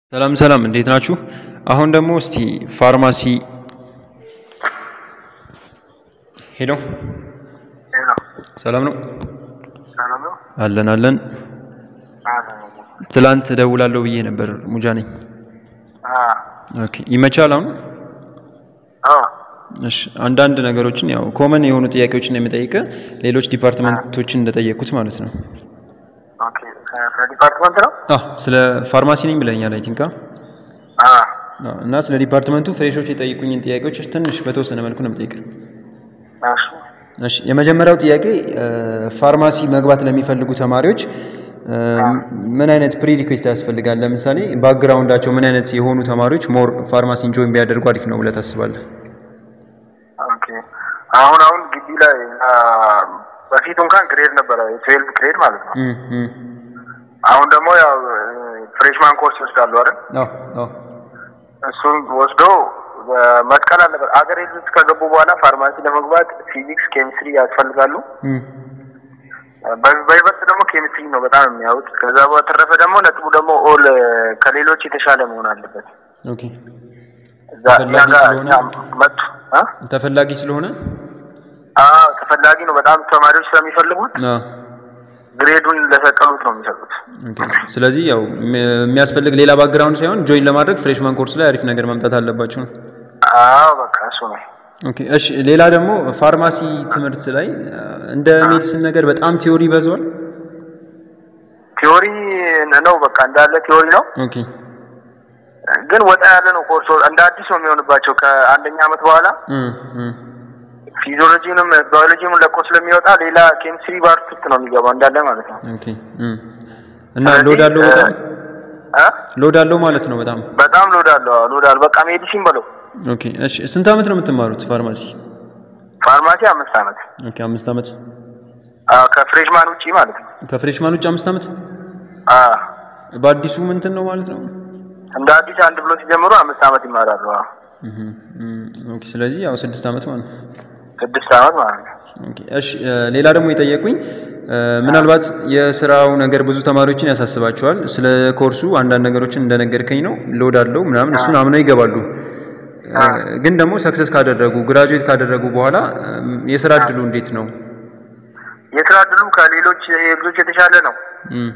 ሰላም ሰላም እንዴት ናችሁ? አሁን ደግሞ እስቲ ፋርማሲ ሄሎ ሰላም ነው አለን አለን። ትላንት እደውላለሁ ብዬ ነበር። ሙጃ ነኝ። ኦኬ ይመቻል አሁን? እሺ አንዳንድ ነገሮችን ያው ኮመን የሆኑ ጥያቄዎችን የሚጠይቅ ሌሎች ዲፓርትመንቶችን እንደጠየቁት ማለት ነው። ዲፓርትመንት ነው። አዎ ስለ ፋርማሲ ነኝ ብለኛል። አይ ቲንክ እና ስለ ዲፓርትመንቱ ፍሬሾች የጠይቁኝን ጥያቄዎች ትንሽ በተወሰነ መልኩ ነው የምጠይቅህ። እሺ የመጀመሪያው ጥያቄ ፋርማሲ መግባት ለሚፈልጉ ተማሪዎች ምን አይነት ፕሪ ሪኩዌስት ያስፈልጋል? ለምሳሌ ባክግራውንዳቸው ምን አይነት የሆኑ ተማሪዎች ሞር ፋርማሲን ጆይን ቢያደርጉ አሪፍ ነው ብለህ ታስባለህ? አሁን አሁን ግቢ ላይ በፊት እንኳን ግሬድ ነበረ የትዌልቭ ግሬድ ማለት ነው። አሁን ደግሞ ያው ፍሬሽማን ኮርስ ይወስዳሉ አይደል? አዎ አዎ እሱን ወስዶ መትከል አለበት። አገር ውስጥ ከገቡ በኋላ ፋርማሲ ለመግባት ፊዚክስ፣ ኬሚስትሪ ያስፈልጋሉ። በይበልጥ ደግሞ ኬሚስትሪ ነው በጣም የሚያዩት። ከዛ በተረፈ ደግሞ ነጥቡ ደግሞ ኦል ከሌሎች የተሻለ መሆን አለበት። ኦኬ እዛ እኛ ጋር እኛ መጡ እ ተፈላጊ ስለሆነ አዎ ተፈላጊ ነው በጣም ተማሪዎች ስለሚፈልጉት አዎ ግሬዱን ለሰቀሉት ነው የሚሰጡት። ኦኬ ስለዚህ ያው የሚያስፈልግ ሌላ ባክግራውንድ ሳይሆን ጆይን ለማድረግ ፍሬሽማን ኮርስ ላይ አሪፍ ነገር ማምጣት አለባቸው። አዎ በቃ እሱ ነው። ኦኬ እሺ። ሌላ ደግሞ ፋርማሲ ትምህርት ላይ እንደ ሜዲሲን ነገር በጣም ቲዮሪ ይበዛዋል። ቲዮሪ ነው በቃ እንዳለ ቲዮሪ ነው። ኦኬ ግን ወጣ ያለ ነው ኮርስ እንደ አዲስ ነው የሚሆንባቸው ከአንደኛ ዓመት በኋላ እም እም ፊዚዮሎጂንም ባዮሎጂንም ለቆ ስለሚወጣ ሌላ ኬሚስትሪ ባርትት ነው የሚገባው እንዳለ ማለት ነው። ኦኬ እም እና ሎድ አለው በጣም እ ሎድ አለው ማለት ነው በጣም በጣም ሎድ አለው አዎ፣ ሎድ አለው በቃ ሜዲሲን በለው። ኦኬ እሺ። ስንት ዓመት ነው የምትማሩት ፋርማሲ? ፋርማሲ አምስት ዓመት ኦኬ አምስት ዓመት አዎ፣ ከፍሬሽማን ውጪ ማለት ነው። ከፍሬሽማን ውጭ አምስት ዓመት አዎ በአዲሱ ምንትን ነው ማለት ነው? እንደ አዲስ አንድ ብሎ ሲጀምሩ አምስት ዓመት ይማራሉ። አዎ እህ እም ኦኬ ስለዚህ ያው ስድስት ዓመት ማለት ነው። ስድስት ዓመት ማለት ነው። ኦኬ እሺ። ሌላ ደግሞ የጠየቁኝ ምናልባት የስራው ነገር ብዙ ተማሪዎችን ያሳስባቸዋል። ስለ ኮርሱ አንዳንድ ነገሮችን እንደነገርከኝ ነው ሎድ አለው ምናምን እሱን አምነው ይገባሉ። ግን ደግሞ ሰክሰስ ካደረጉ ግራጁዌት ካደረጉ በኋላ የስራ እድሉ እንዴት ነው? የስራ እድሉ ከሌሎች ልጆች የተሻለ ነው። እም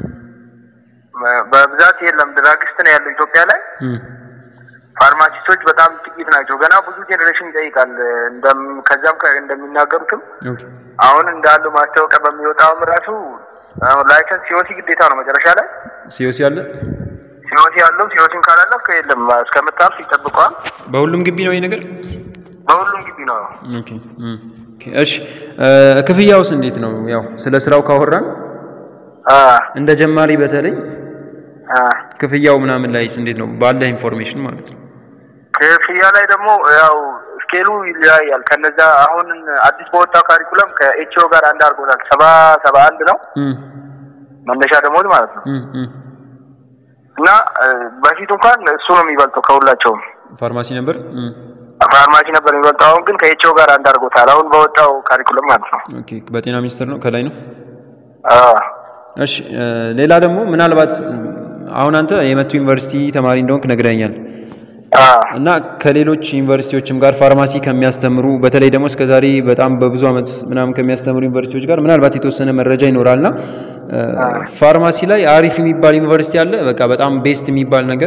በብዛት የለም። ድራግስት ነው ያለው ኢትዮጵያ ላይ። እም ፋርማሲስቶች በጣም ጥቂት ናቸው። ገና ብዙ ጄኔሬሽን ይጠይቃል። እንደም ከዛም ከ- እንደሚናገሩትም ኦኬ አሁን እንዳለው ማስታወቂያ በሚወጣውም ራሱ ላይሰንስ ሲኦሲ ግዴታ ነው መጨረሻ ላይ ሲዮሲ አለ ሲኦሲ ያለው ሲኦሲን ካላለፍክ የለም እስከምታልፍ ይጠብቀዋል። በሁሉም ግቢ ነው ይሄ ነገር? በሁሉም ግቢ ነው። ኦኬ እም ኦኬ እሺ። ክፍያውስ እንዴት ነው? ያው ስለ ስራው ካወራን አ እንደ ጀማሪ በተለይ አ ክፍያው ምናምን ላይስ እንዴት ነው? ባለ ኢንፎርሜሽን ማለት ነው። ክፍያ ላይ ደግሞ ያው ስኬሉ ይለያያል። ከነዛ አሁን አዲስ በወጣው ካሪኩለም ከኤችኦ ጋር አንድ አድርጎታል። ሰባ ሰባ አንድ ነው እም መነሻ ደሞዝ ማለት ነው እም እም እና እ፣ በፊት እንኳን እሱ ነው የሚበልጠው ከሁላቸውም ፋርማሲ ነበር። እም ፋርማሲ ነበር የሚበልጠው። አሁን ግን ከኤችኦ ጋር አንድ አድርጎታል። አሁን በወጣው ካሪኩለም ማለት ነው። ኦኬ በጤና ሚኒስቴር ነው ከላይ ነው። አ እሺ ሌላ ደግሞ ምናልባት አሁን አንተ የመቱ ዩኒቨርሲቲ ተማሪ እንደሆንክ ነግረኛል አ እና ከሌሎች ዩኒቨርሲቲዎችም ጋር ፋርማሲ ከሚያስተምሩ በተለይ ደግሞ እስከዛሬ በጣም በብዙ ዓመት ምናምን ከሚያስተምሩ ዩኒቨርሲቲዎች ጋር ምናልባት የተወሰነ መረጃ ይኖራልና ፋርማሲ ላይ አሪፍ የሚባል ዩኒቨርሲቲ አለ፣ በቃ በጣም ቤስት የሚባል ነገር።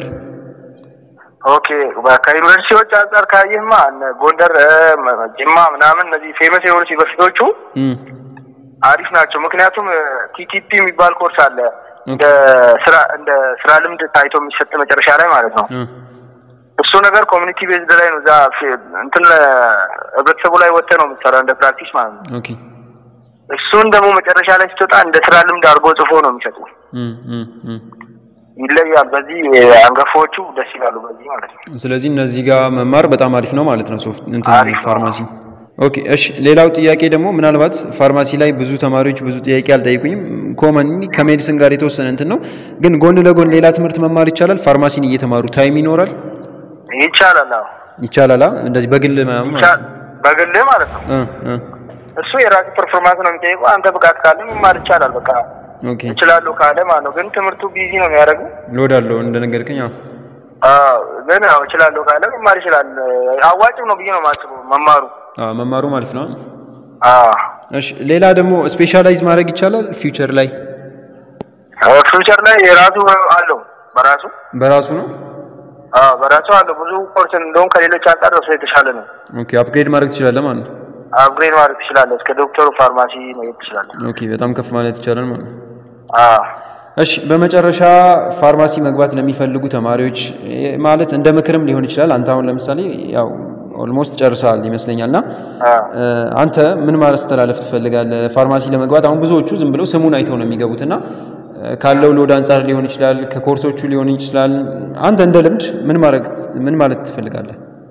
ኦኬ ከዩኒቨርሲቲዎች አንጻር ካየህማ እነ ጎንደር እ፣ መ- ጅማ ምናምን እነዚህ ፌመስ የሆኑ ዩኒቨርሲቲዎቹ እም አሪፍ ናቸው። ምክንያቱም ቲቲፒ የሚባል ኮርስ አለ እንደ ስራ እንደ ስራ ልምድ ታይቶ የሚሰጥ መጨረሻ ላይ ማለት ነው። እ እሱ ነገር ኮሚኒቲ ቤዝድ ላይ ነው። እዛ ፌ- እንትን ህብረተሰቡ ላይ ወጥተህ ነው የምትሰራው እንደ ፕራክቲስ ማለት ነው። ኦኬ እሱን ደግሞ መጨረሻ ላይ ስትወጣ እንደ ስራ ልምድ አድርጎ ጽፎ ነው የሚሰጡ። እም እም እም ይለያል። በዚህ አንገፋዎቹ ደስ ይላሉ። በዚህ ማለት ነው። ስለዚህ እነዚህ ጋር መማር በጣም አሪፍ ነው ማለት ነው። ሶፍት እንትን አሪፍ ነው። ፋርማሲ። ኦኬ እሺ። ሌላው ጥያቄ ደግሞ ምናልባት ፋርማሲ ላይ ብዙ ተማሪዎች ብዙ ጥያቄ አልጠይቁኝም። ኮመን ከሜዲሲን ጋር የተወሰነ እንትን ነው፣ ግን ጎን ለጎን ሌላ ትምህርት መማር ይቻላል። ፋርማሲን እየተማሩ ታይም ይኖራል ይቻላል። አዎ ይቻላል። አ? እንደዚህ በግል ምናምን ማለት ይቻ- ነው። በግልህ ማለት ነው። እ እ እሱ የራሱ ፐርፎርማንስ ነው የሚጠይቀው። አንተ ብቃት ካለ መማር ይቻላል። በቃ ኦኬ እችላለሁ ካለ ማለት ነው። ግን ትምህርቱ ቢዚ ነው የሚያደርገው። ሎድ አለው እንደነገርከኝ። አዎ ግን ያው እችላለሁ ካለ መማር ይችላል። አዋጭም ነው ብዬ ነው የማስበው መማሩ መማሩ ማለት ነው። እሺ ሌላ ደግሞ ስፔሻላይዝ ማድረግ ይቻላል ፊውቸር ላይ ፊውቸር ላይ የራሱ አለው በራሱ በራሱ ነው በራሱ አለው ብዙ ኮርስ እንደውም ከሌሎች አንጻር እሱ የተሻለ ነው። ኦኬ አፕግሬድ ማድረግ ትችላለህ ማለት ነው። አፕግሬድ ማድረግ ትችላለህ። እስከ ዶክተሩ ፋርማሲ መሄድ ትችላለህ። ኦኬ በጣም ከፍ ማለት ይቻላል ማለት ነው። እሺ በመጨረሻ ፋርማሲ መግባት ለሚፈልጉ ተማሪዎች ማለት እንደ ምክርም ሊሆን ይችላል። አንተ አሁን ለምሳሌ ያው ኦልሞስት ጨርሰሃል ይመስለኛል እና አንተ ምን ማስተላለፍ ትፈልጋለህ? ፋርማሲ ለመግባት አሁን ብዙዎቹ ዝም ብለው ስሙን አይተው ነው የሚገቡት እና ካለው ሎድ አንጻር ሊሆን ይችላል፣ ከኮርሶቹ ሊሆን ይችላል። አንተ እንደ ልምድ ምን ማድረግ ምን ማለት ትፈልጋለህ?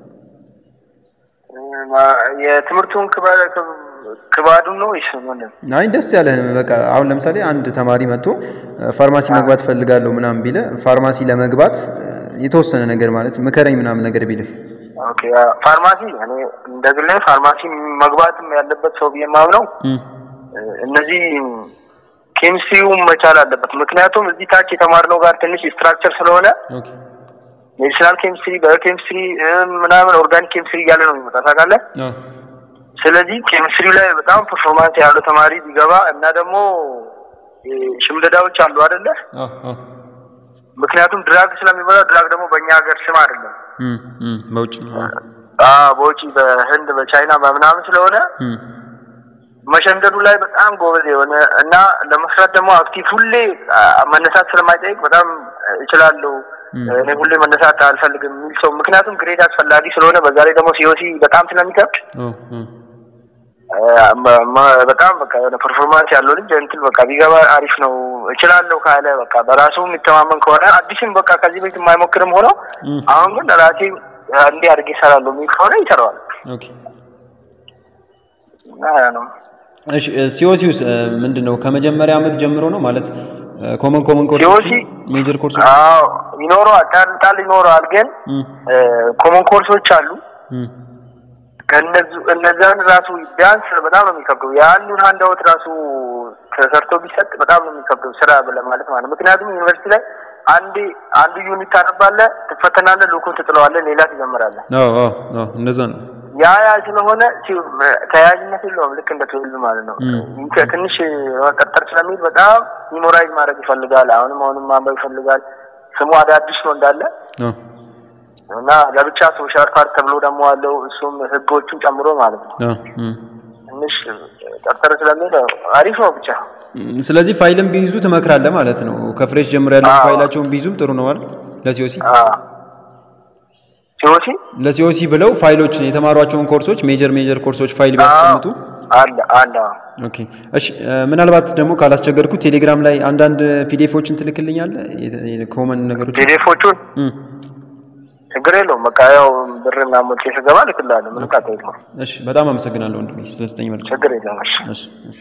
የትምህርቱን ክባዱን ነው ወይስ ምንድን? አይ ደስ ያለህ በቃ አሁን ለምሳሌ አንድ ተማሪ መጥቶ ፋርማሲ መግባት ፈልጋለሁ ምናምን ቢለ ፋርማሲ ለመግባት የተወሰነ ነገር ማለት ምከረኝ ምናምን ነገር ቢልህ ኦኬ ፋርማሲ እኔ እንደ ግሌ ፋርማሲ መግባትም ያለበት ሰው ብዬ የማምነው እነዚህ ኬሚስትሪው መቻል አለበት። ምክንያቱም እዚህ ታች የተማርነው ጋር ትንሽ ስትራክቸር ስለሆነ ሜዲሲናል ኬሚስትሪ፣ ባዮኬሚስትሪ ምናምን ኦርጋኒክ ኬሚስትሪ እያለ ነው የሚመጣ ታውቃለህ። ስለዚህ ኬሚስትሪ ላይ በጣም ፐርፎርማንስ ያለው ተማሪ ቢገባ እና ደግሞ ሽምደዳዎች አሉ አይደለ? ምክንያቱም ድራግ ስለሚበላ ድራግ ደግሞ በእኛ ሀገር ስም አይደለም በውጭ በውጭ በህንድ በቻይና በምናምን ስለሆነ መሸምደዱ ላይ በጣም ጎበዝ የሆነ እና ለመስራት ደግሞ አክቲቭ ሁሌ መነሳት ስለማይጠይቅ በጣም እችላለሁ እኔ ሁሌ መነሳት አልፈልግም የሚል ሰው ምክንያቱም ግሬድ አስፈላጊ ስለሆነ በዛ ላይ ደግሞ ሲኦሲ በጣም ስለሚከብድ በጣም በቃ የሆነ ፐርፎርማንስ ያለው ልጅ እንትን በቃ ቢገባ አሪፍ ነው እችላለሁ ካለ በቃ በራሱ የሚተማመን ከሆነ አዲስም በቃ ከዚህ ቤት የማይሞክርም ሆነው አሁን ግን ራሴ እንዲህ አድርጌ ይሰራለሁ የሚል ከሆነ ይሰራዋል። ነው እሺ ሲኦሲውስ ምንድን ነው? ከመጀመሪያ ዓመት ጀምሮ ነው ማለት ኮመን ኮመን ኮርሶች ሜጀር ኮርሶች ይኖረዋል፣ ጣል ጣል ይኖረዋል። ግን ኮመን ኮርሶች አሉ እነዛን ራሱ ቢያንስ በጣም ነው የሚከብደው። የአንዱን አንድ አወት ራሱ ተሰርቶ ቢሰጥ በጣም ነው የሚከብደው ስራ ብለህ ማለት ማለት ምክንያቱም ዩኒቨርሲቲ ላይ አንዴ አንዱ ዩኒት ታነባለህ፣ ትፈተናለህ፣ ልኩን ትጥለዋለህ፣ ሌላ ትጀምራለህ። አዎ አዎ አዎ እንደዛ ነው። ያ ያ ስለሆነ ተያያዥነት የለውም። ልክ እንደ ትውልድ ማለት ነው። ትንሽ መቀጠር ስለሚል በጣም ሚሞራይዝ ማድረግ ይፈልጋል። አሁንም አሁንም ማንበብ ይፈልጋል። ስሙ አዳዲስ ነው እንዳለ እና ለብቻ ሶሻል ፓርት ተብሎ ደግሞ አለው እሱም ህጎቹን ጨምሮ ማለት ነው። ትንሽ ጠርጠር ስለሚል አሪፍ ነው ብቻ። ስለዚህ ፋይልም ቢይዙ ትመክራለህ ማለት ነው። ከፍሬሽ ጀምሮ ያለው ፋይላቸውን ቢይዙም ጥሩ ነው አይደል? ለሲኦሲ ሲኦሲ ለሲኦሲ ብለው ፋይሎችን የተማሯቸውን ኮርሶች ሜጀር ሜጀር ኮርሶች ፋይል ቢያስቀምጡ አለ አለ። ኦኬ እሺ። ምናልባት ደግሞ ካላስቸገርኩ ቴሌግራም ላይ አንዳንድ ፒዲኤፎችን ትልክልኛለህ? ኮመን ነገሮች ፒዲኤፎቹን ችግር የለውም። በቃ ያው ብር ምናምን ሞልቼ ስገባ እልክልሃለሁ። ምንም ጣጣ የለውም። እሺ፣ በጣም አመሰግናለሁ ወንድሜ ስለሰጠኝ መረጃ። ችግር የለውም። እሺ እሺ።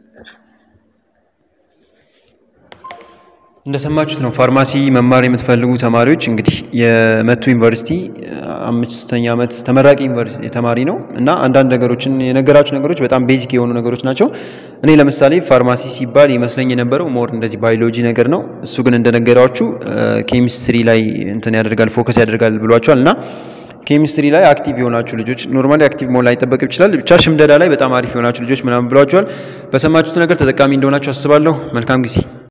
እንደሰማችሁት ነው። ፋርማሲ መማር የምትፈልጉ ተማሪዎች እንግዲህ የመቱ ዩኒቨርሲቲ አምስተኛ ዓመት ተመራቂ ዩኒቨርሲቲ ተማሪ ነው እና አንዳንድ ነገሮችን የነገራችሁ ነገሮች በጣም ቤዚክ የሆኑ ነገሮች ናቸው። እኔ ለምሳሌ ፋርማሲ ሲባል ይመስለኝ የነበረው ሞር እንደዚህ ባዮሎጂ ነገር ነው። እሱ ግን እንደነገራችሁ ኬሚስትሪ ላይ እንትን ያደርጋል ፎከስ ያደርጋል ብሏቸዋል እና ኬሚስትሪ ላይ አክቲቭ የሆናችሁ ልጆች ኖርማሊ አክቲቭ መሆን ላይጠበቅ ይችላል። ብቻ ሽምደዳ ላይ በጣም አሪፍ የሆናችሁ ልጆች ምናምን ብሏቸዋል። በሰማችሁት ነገር ተጠቃሚ እንደሆናችሁ አስባለሁ። መልካም ጊዜ